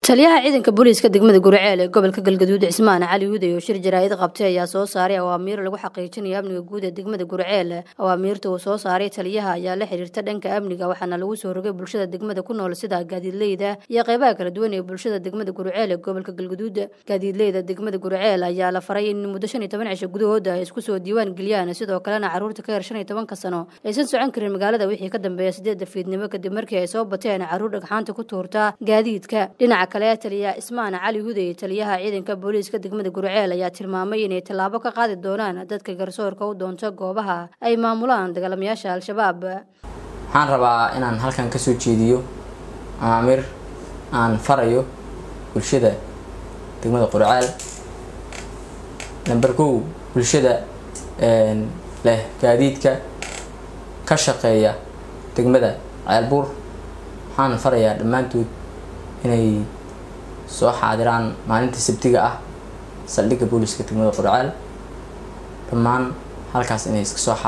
taliyaha ciidanka booliiska degmada guriceel ee gobolka galgaduud cismaan cali huday oo shir jaraa'id qabtay ayaa soo saaray awaamiir lagu xaqiijinayo amniga guud ee degmada guriceel awaamiirta uu soo saaray taliyaha ayaa la xiriirta dhanka amniga waxaana lagu soo rogay bulshada degmada ku nool sida gaadiidleyda iyo qeybaha kala duwan ee bulshada degmada guriceel ee gobolka galgaduud gaadiidleyda degmada guriceel ayaa la faray in muddo shan iyo toban cisho gudahooda ay isku soo diiwaan geliyaan sidoo kalena caruurta ka yar shan iyo tobanka sano aysan socon karin magaalada wixii ka dambeeya sideedda fiidnimo kadib markii ay soo bateen caruur dhagxaanta ku tuurta gaadiidka dhinaca kale taliya ismaan cali huday taliyaha ciidanka booliiska degmada guriceel ayaa tilmaamay inay tallaabo ka qaadi doonaan dadka garsoorka u doonta goobaha ay maamulaan dagaalamayaasha al-shabaab waxaan rabaa inaan halkan kasoo jeediyo amaamir aan farayo bulshada degmada qurceel namber kow bulshada leh gaadiidka ka shaqeeya degmada ceelbuur waxaan farayaa dhammaantood inay soo xaadiraan maalinta sabtiga ah saldhigga booliska degmada qurceel dhammaan halkaas inay iska soo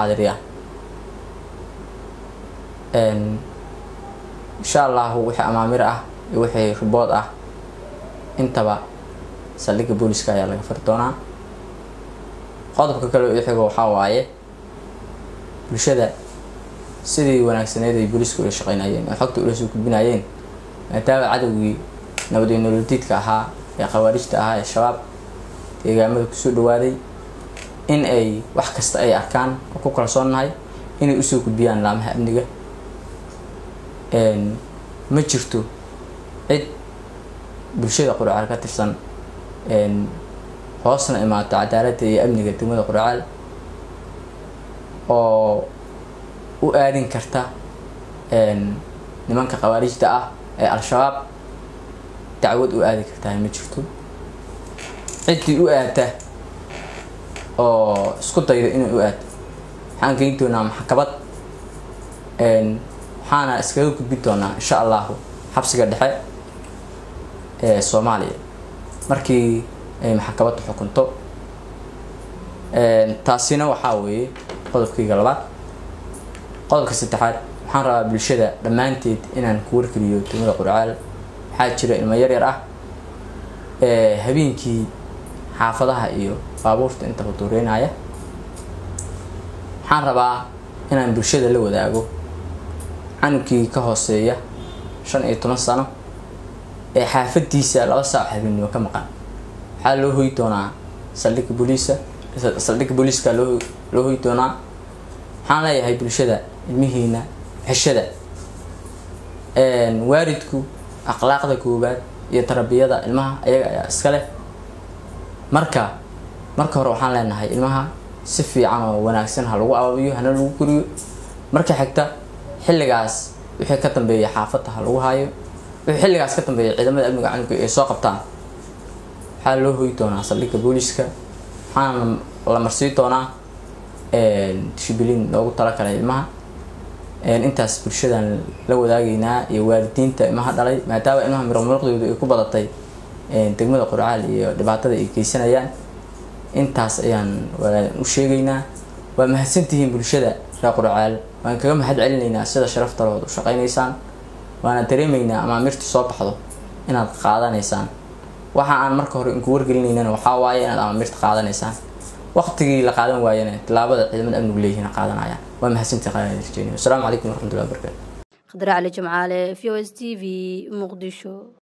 xaadiriyaan insha allahu wixii amaamir ah iyo wixii ribood ah intaba saldhigga booliska ayaa laga fari doonaa qodobka kale oo ixigo waxaa waaye bulshada sidii wanaagsaneyd ay booliiska ula shaqeynayeen oo xogta ula soo gudbinayeen maadaama cadowgii nabadiyo nolodiidka ahaa ee khawaarijta ahaa ee shabaab deegaamada kusoo dhawaaday in ay wax kasta ay arkaan oo ku kalsoonnahay inay usoo gudbiyaan laamaha amniga ma jirto cid bulshada qurcaal ka tirsan hoosna imaato cadaaladda iyo amniga degmada qurcaal oo u aadin karta nimanka khawaarijta ah ee al-shabaab dacwad u aadi kartaa ma jirto ciddii u aadta oo isku dayda inay u aadto waxaan geyn doonaa maxkamad waxaana iskaga gudbin doonaa insha allahu xabsiga dhexe ee soomaaliya markii ay maxkamadda xukunto taasina waxaa weeye qodobkayga labaad qodobka saddexaad waxaan rabaa bulshada dhammaanteed inaan ku wargeliyo degmada qurcaal waxaa jira ilmo yar yar ah ee habeenkii xaafadaha iyo baabuurta intaba duureynaya waxaan rabaa inaan bulshada la wadaago canugkii ka hooseeya shan iyo toban sano ee xaafadiisa laba saac habeenimo ka maqan waxaa loo hoy doonaa saldhigga booliisa saldhigga booliiska loo loo hoy doonaa waxaan leeyahay bulshada ilmihiina xeshada waalidku akhlaaqda koowaad iyo tarbiyada ilmaha ayaga ayaa iska leh marka marka hore waxaan leenahay ilmaha si fiican oo wanaagsan ha lagu ababiyo hana lagu koriyo marka xigta xilligaas wixii ka dambeeya xaafadda ha lagu haayo wixii xilligaas ka dambeeya ciidamada amniga calanka ay soo qabtaan waxaa loo hoy doonaa saldhigga booliiska waxaana la marsii doonaa dishibiliin loogu talagalay ilmaha intaas bulshadan la wadaagaynaa iyo waalidiinta ilmaha dhalay maadaama ilmaha mirmuruqdoodu ay ku badatay degmada qurcaal iyo dhibaatada ay geysanayaan intaas ayaan u sheegaynaa waa mahadsantihiin bulshada reer qurcaal waan kaga mahad celinaynaa sida sharaftalood u shaqaynaysaan waana dareemaynaa amaamirta soo baxdo inaad qaadanaysaan waxa aan marka hore inku wargelinaynana waxaa waaye inaad amaamirta qaadanaysaan waqtigii la qaadan waayana tilaabada ciidamada amnigu leeyihiin qaadanayaan waa mahadsantihi qaadanaysaan wasalaamu calaykum waraxmatullahi wabarakatu khadra cali jimcaale v o s t v muqdisho